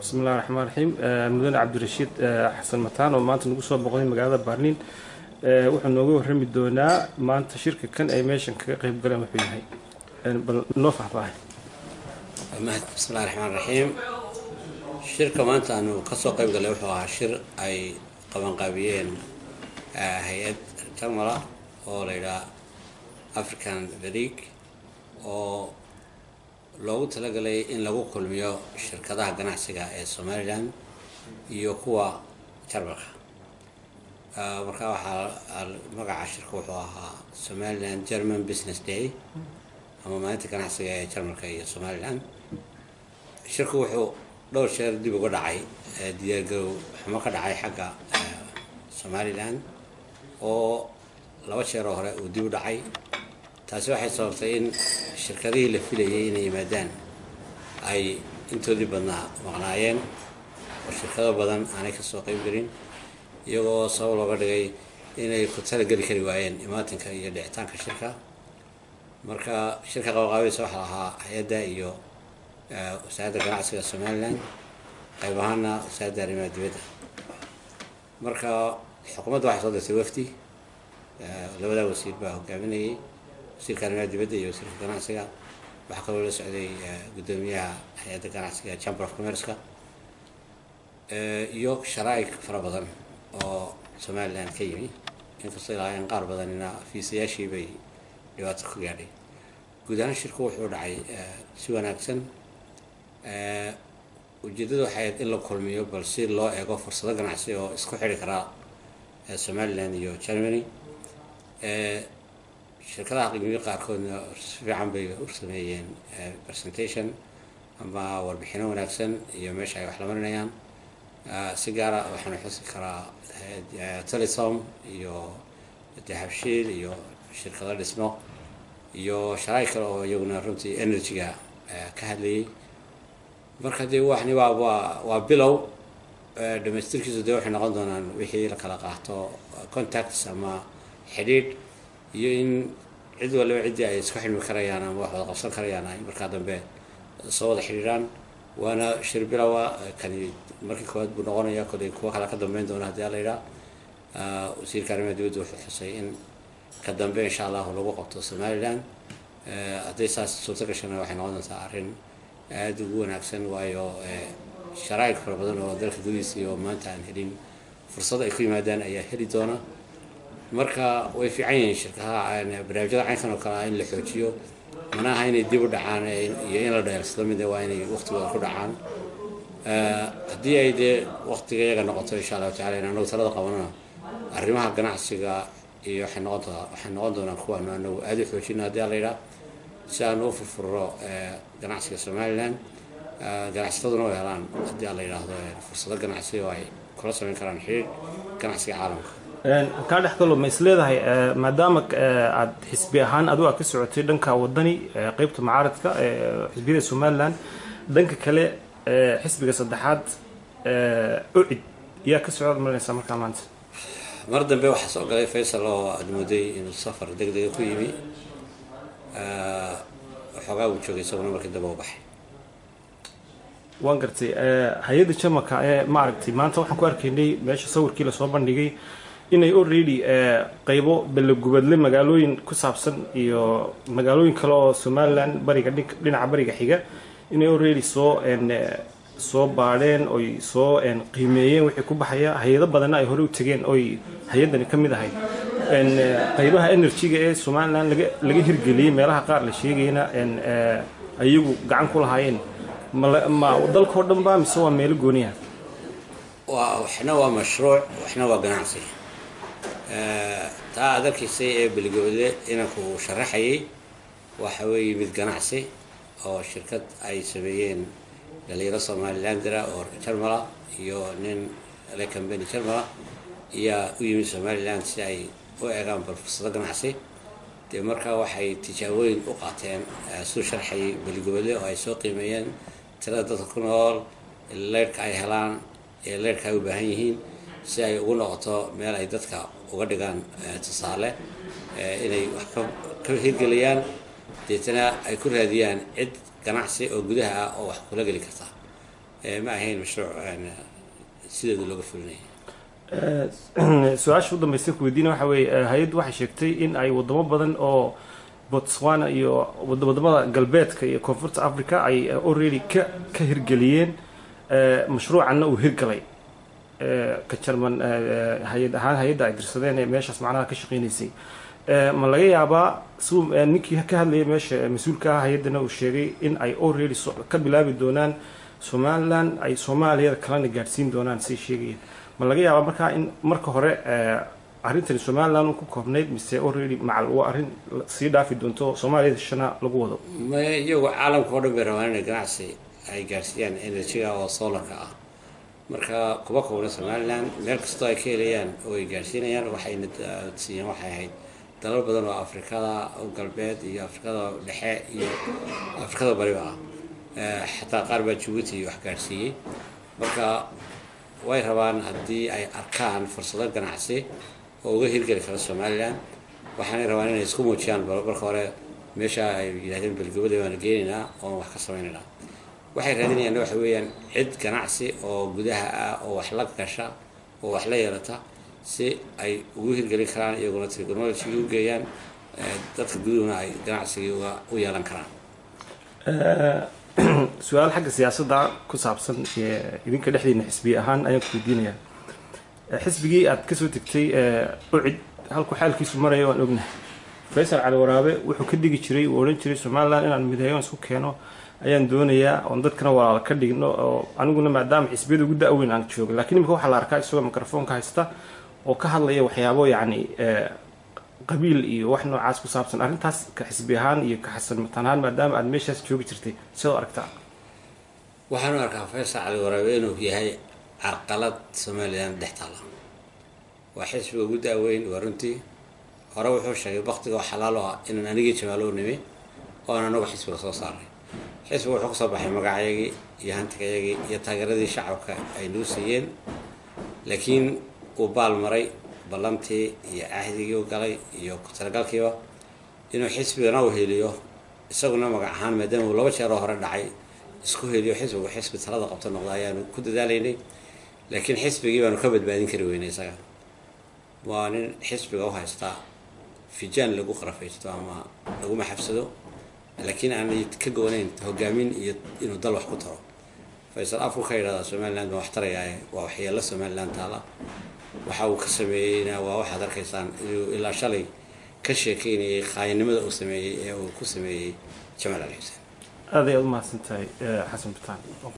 bismillahi raxmaan raxiim mudane cabdirashiid xasan mataan oo maanta nagu soo boqday magaalada baarliin wuxuu nooga warrami doonaa maanta shirka kan ay meeshan kaga qeyb galeen wuxuu yahay bal noo faahfaahay bismillahi raxmaan raxiim shirka maanta aanu kasoo qeyb galay wuxuu ahaa shir ay qabanqaabiyeen hay-ad jarmala oo la yidhaha african league oo loogu talagalay in lagu kulmiyo shirkadaha ganacsiga ee somalilan iyo kuwa jarmalka marka waxaa magaca shirka wuxuu ahaa somaliland german business day ama maalinta ganacsiga ee jarmalka iyo somalilan shirku wuxuu dhowr sheer dib uga dhacay diyaargarow xumo ka dhacay xagga somalilan oo laba jeeroo hore uu dib u dhacay taasi waxay sababtay in shirkadihii la filayay inay yimaadaan ay intoodii badnaa maqnaayeen oo shirkado badan aanay kasoo qeyb gelin iyagoo sabab looga dhigay inay ku talageli kari waayeen imaatinka iyo dhicitaanka shirka marka shirka qabaqaabadiisa waxaa lahaa hay-adda iyo wasaaradda ganacsiga somalilan qayb ahaana wasaaradda arrimaha dibadda marka xukuumadda waxay soo dirtay wafdi labadaa wasiir baa hogaaminayay wasiirka arrimaha dibadda iyo wasiirka ganacsiga waxaa kaloo la socday guddoomiyaha hay-adda ganacsiga chamber of commerceka iyo sharaa'ic fara badan oo somalilan ka yimi inkastoo ilaahayeen qaar badanina fiisayaashii bay dhibaato ka gaadhay guud ahaan shirku wuxuu dhacay si wanaagsan ujeeddadu waxay ahayd in la kulmiyo bal si loo eego fursado ganacsi oo isku xidhi karaa somalilan iyo germany shirkadaha qiimiyo qaarkoodna si fiican bay u sameeyeen presentation ama warbixino wanaagsan iyo meesha ay wax la marinayaan si gaara waxaanu xusi karaa telesom iyo dahabshiil iyo shirkado dhismo iyo sharaay kale oo iyaguna runtii energy-ga ka hadlayay marka dee waxni waa waa waa bilow dhamaystirkiisu dee waxay noqon doonaan wixii la kala qaato contacts ama xidhiidh iyo in cid waliba ciddii ay isku xidhmi karayaan ama wax wada qabsan karayaan ay markaa dambe soo wada xidhiidhaan waana shir bilowa kani markii koowaad buu noqonaya kolay kuwa kale ka dambeyn doona haddii ala yidhaa wasiirka arrimaha dibadda wuxuu xusay in ka dambe insha allahu lagu qabto somalilan hadday saas suurto gashana waxay noqon doontaa arrin aada ugu wanaagsan waayo sharaa'ig fara badan oo dalka gudihiisa iyo maanta aan helin fursad ay ku yimaadaan ayaa heli doona marka way fiican yihiin shirkadaha barnaamijyada caynkan oo kale ah in la xoojiyo mana aha inay dib u dhacaan iyo in la dheersado mid waa inay waqtigooda ku dhacaan haddii ay dee waqtiga iyaga noqoto insha allahu tacala in anagu talada qabanana arrimaha ganacsiga iyo waxay noqon doonaa waxay noqon doonaan kuwaanu anagu aada u xoojina haddii ala yidhaha si aan u furfuro ganacsiga somalilan ganacsataduna way helaan haddii ala yidhaahdo fursado ganacsi oo ay kula samayn karaan xiriir ganacsiga caalamka kaa dhex galo ma is leedahay maadaama aad xisbi ahaan adigu aad ka socotay dhanka wadani qeybta mucaaradka xisbiyada somalilan dhanka kale xisbiga saddexaad ucid yaa ka socdaad marinaysaa markaa maanta mar dambe waxaa soo galay faysal oo aada mooday inuu safar deg dega ku yimi waxoogaa uu joogay isaguna markii dambe u baxay waan gartay hay-adda jamaka ee maaragtay maanta waxaan ku arkaynay meesha sawirkii lasoo bandhigay inay already qeybo ballagubadle magaalooyin ku saabsan iyo magaalooyin kale oo somalilan bariga dhinaca bariga xiga inay already soo soo baadheen oy soo qiimeeyeen wixii ku baxaya hay-ado badanna ay hore u tegeen oy hay-addani ka mid ahayd qeybaha energy-ga ee somalilan laga laga hirgeliyey meelaha qaar la sheegayna ayagu gacan ku lahaayeen ma dalkao dhan ba mise waa meelo gooniya waa waxna waa mashruuc waxna waa ganacsi taa aad arkaysay ee beligooda inanku uu sharaxayay waxa weeye mid ganacsi oo shirkad ay sameeyeen dhalinyaro somalilandera oo jarmala iyo nin le cambany jarmala ayaa u yimid somaliland si ay u eegaan bal fursado ganacsi dee markaa waxay tijaabooyin u qaateen suu sharxayay beligooda oo ay soo qiimeeyeen tirada dadka ku nool leyrhka ay helaan ee leyrhka ay u baahan yihiin si ay ugu noqoto meel ay dadka uga dhigaan tusaale inay wax ka hirgeliyaan deetana ay ku raadiyaan cid ganacsi oo gudaha ah oo wax kula geli karta ma ahayn mashruuc sideeda looga fulinaya su-aasha u dambaysan ku weydiina waxa weeye hay-addu waxay sheegtay in ay wadamo badan oo botswana iyo wadamada galbeedka iyo koonfurta africa ay already ka ka hirgeliyeen mashruucanna uu hirgalay ka jarman hay-ad ahaan hay-adda ay dirsadeen ee meeshaas macnaha ka shaqeynaysay ma laga yaabaa si ninkii ka hadlayay meesha mas-uulka ah hay-addana uu sheegay in ay already ka bilaabi doonaan somaliland ay soomaaliyada kalena gaadhsiin doonaan say sheegayeen ma laga yaabaa markaa in marka hore arrintani somaliland ku koobnayd mise already macal waa arrin sii dhaafi doonto soomaaliyada shana lagu wado maya iyagu caalamka oo dhan bay rabaan inay ganacsi ay gaarsiiyaan enerjiga oo solarka ah marka kuba koobna somaliland meel kastoo ay ka helayaan oo ay gaarsiinayaan waxayna siiyeen waxay ahayd dalal badan oo afrikada galbeed iyo afrikada dhexe iyo afrikada bariba ah xataa qaar baa jabuuti wax gaarsiiyey marka way rabaan haddii ay arkaan fursado ganacsi oo uga hirgeli kara somaliland waxaanay rabaan inay isku muujiyaan marka hore meesha ay yidhahdeen belgobada waana geenaynaa oon wax ka sameynaynaa waxay raadinayaan waxa weeyaan cid ganacsi oo gudaha ah oo wax la gasha oo wax la yeelata si ay ugu hirgelin karaan iyaguna technology u geeyaan dadka guduhuna ay ganacsigii uga u yeelan karaan su-aal xagga siyaasadda ku saabsan idinka dhexdiina xisbiye ahaan ayaan ku weydiinayaa xisbigii aad kasoo tegtay ucid halku xaalkiisu maraya waan ognahay faysal cali waraabe wuxuu ka dhigi jiray uu odhan jiray somaliland inaan mideeyo isku keeno ayaan doonayaa oon dadkana walaala ka dhigno oo aniguna maadaama xisbiyada ugu da-weyn aan jooga lakiin imika waxaa la arkaa isagoo microfoonka haysta oo ka hadlaya waxyaabo yacni qabiil iyo wax noocaas ku saabsan arrintaas ka xisbi ahaan iyo ka xasan mataan ahaan maadaama aad meeshaas joogi jirtay sidoo aragtaa waxaan u arkaa faysal cali waraabe inuu yahay carqalad somaliland dhex taala waa xisbiga ugu da-weyn waa runtii hore wuxuu sheegay baktiga oo xalaal oo ah inaan anigii jamaalo nimi oon anagu xisbiga soo saaray xisbiga wuxuu kasoo baxay magacayagii iyo hantigayagii iyo taageeradii shacabka ay nuu siiyeen laakiin uu baal maray ballantii iyo cahdigii u galay iyo ku-talagalkiiba inuu xisbigana u heliyo isaguna magac ahaan maadaama uu laba jeeroo hore dhacay isku heliyo xisbigu xisbi talada qabto noqda ayaanu ku dadaalaynay laakiin xisbigii baanu ka badbaadin kari weynay isaga waa nin xisbiga u haystaa fijaan lagu qarafaysto ama lagu maxabsado laakiin aanay ka goonayn hogaamin iyo inuu dal wax ku taro faysal afku ka yidhahdaa somaliland baan wax tarayaaye waa waxyeello somaliland taala waxa uu ka sameeyeyna waa waxaad arkaysaan inuu ilaa shalay ka sheekeynayay qaayinimada uu sameeyey ee uu ku sameeyey jamaal ali xuseen aad ayaad u mahadsan tahay xasan bitaan